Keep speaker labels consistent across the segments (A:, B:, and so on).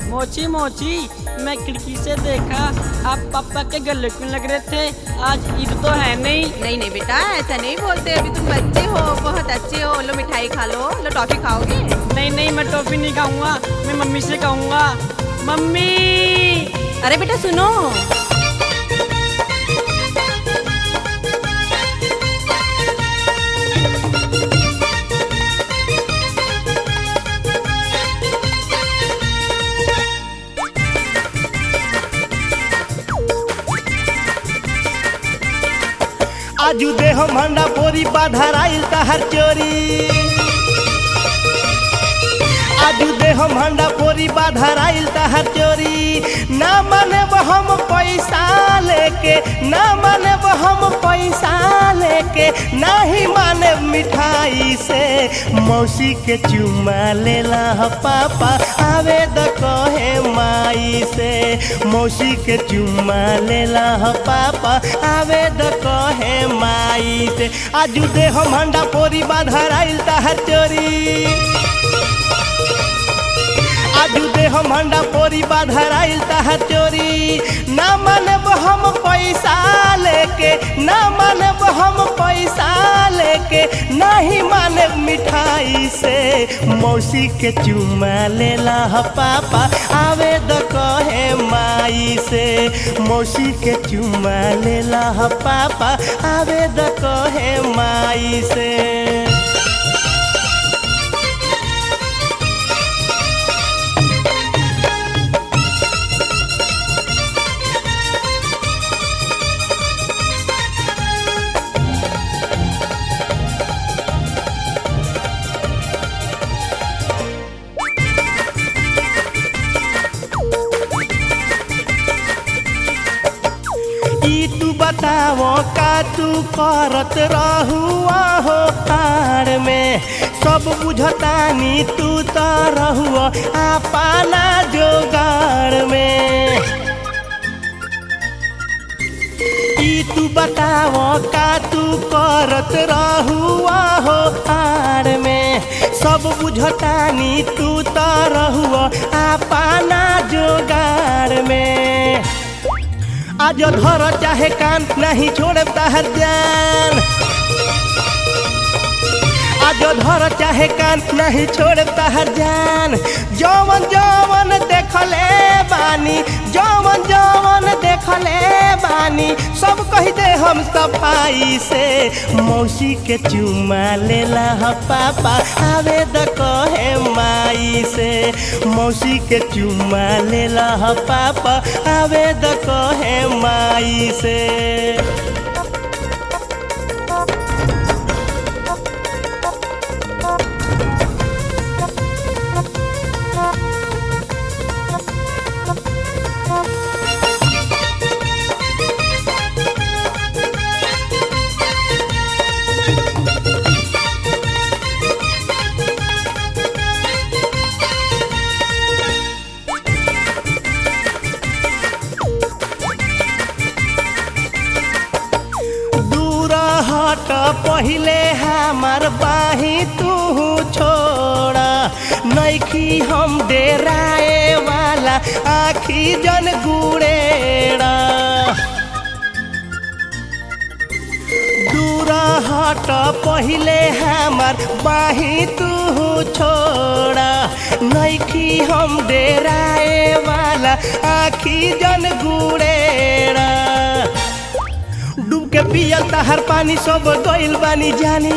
A: मोची मोची मैं खिड़की से देखा आप पापा के गले क्यों लग रहे थे आज ईद तो है नहीं
B: नहीं नहीं बेटा ऐसा नहीं बोलते अभी तुम बच्चे हो बहुत अच्छे हो लो मिठाई खा लो लो टॉफी खाओगे
A: नहीं नहीं मैं टॉफी नहीं खाऊंगा मैं मम्मी से कहूंगा मम्मी
B: अरे बेटा सुनो
C: आजू देह मंडा बोरी बाधराइल तहर चोरी आजू देह मंडा बोरी बाधराइल तहर चोरी ना माने हम पैसा लेके ना माने हम पैसा लेके नाही माने मिठाई से मौसी के चुमा लेला ह पापा आवे द कहे माई से मौसी के चुमा लेला ह पापा आवे द कहे माई से आजू देह मंडा पोरी बाधराइल तहर चोरी आजू देह मंडा पोरी बाधराइल तहर चोरी ना मानब हम पैसा लेके ना मानब हम पैसा लेके नहीं मानब मिठाई से मौसी के चुमा लेला ह पापा आवे द कहे माई से मौसी के चुमा लेला ह पापा आवे द कहे माई से ई तू बताओ का तू करत रहुआ हो तार में सब बुझतानी तू तो रहुआ आपना जोगार में ई तू बताओ का तू करत रहुआ हो तार में सब बुझतानी तू तो रहुआ आपना जोगार में आज धर चाहे कान नहीं छोड़े तहर जान आज धर चाहे कान नहीं छोड़े तहर जान जवन जवन देखले बानी जवन जवन देखले बानी सब कह दे हम सफाई से मौसी के चुमा लेला ह पापा आवे द कहे माई से मौसी के चुमा लेला ह पापा आवे द कहे माई से दूर हट पहिले हमार बाही तू छोड़ा नैखी हम डेराए वाला आखी जन गुड़ेड़ा दूर हट पहिले हमार बाही तू छोड़ा नैखी हम डेराए वाला आखी जन गुड़ेड़ा डूब के पियल तहर पानी सब गइल बानी जानी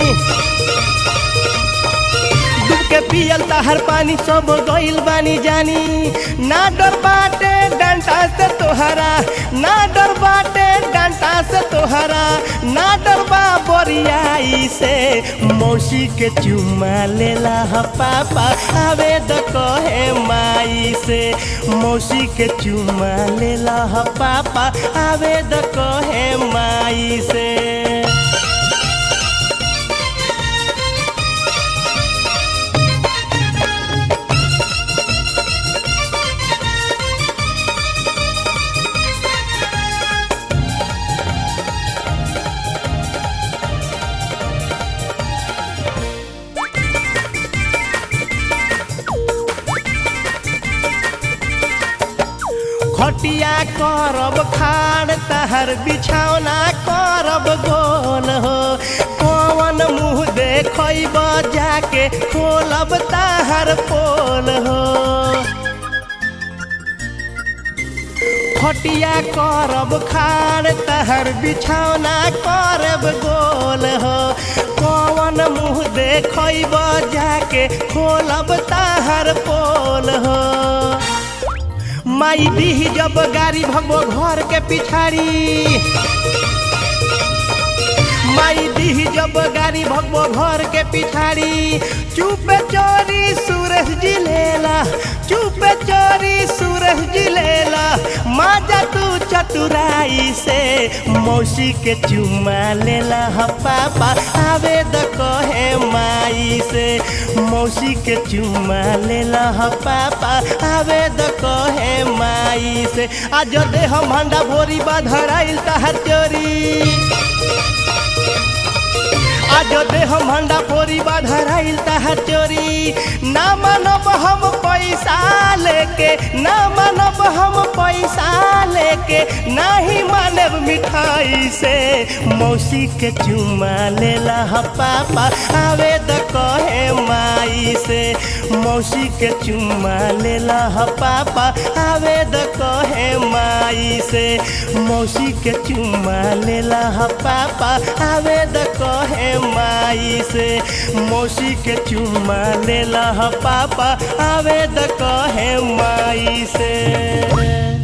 C: डूब के पियल तहर पानी सब गइल बानी जानी ना डर बाटे डंटा से तोहरा ना डर बाटे डंटा से तोहरा ना डर बा बोरियाई से मौसी के चुमा लेला ह पापा आवे द कहे माई से मौसी के चुमा लेला ह पापा आवे द कहे माई से खटिया करब खाड़ तहर बिछौना करब गोल हो कौन मुँह देखब जाके खोलब तहर पोल हो खटिया करब खाड़ तहर बिछौना करब गोल हो कौन मुँह देखब जाके खोलब तहर पोल हो माई दीही जब गाड़ी भगबो घर के पिछाड़ी माई दीही जब गाड़ी भगबो घर के पिछाड़ी चुप चोरी सूरज जी लेला चुप चोरी सूरज जी लेला माजा तू चतुराई से मौसी के चुमा लेला ह पापा आवे द कहे माई से मौसी के चुमा लेला ह पापा आवे द कहे माई से आज दे हम हंडा भोरी बाधराइल तहर चोरी आज दे हम हंडा पोरी बाधराइल तहर चोरी ना मानब हम पैसा लेके ना मानब हम पैसा लेके नाही मानब मिठाई से मौसी के चुमा लेला ह पापा आवे द कहे माई से मौसी के चुमा लेला ह पापा आवे द कहे माई से मौसी के चुमा लेला ह पापा आवे द कहे माई से मौसी के चुमा लेला ह पापा आवे द कहे माई से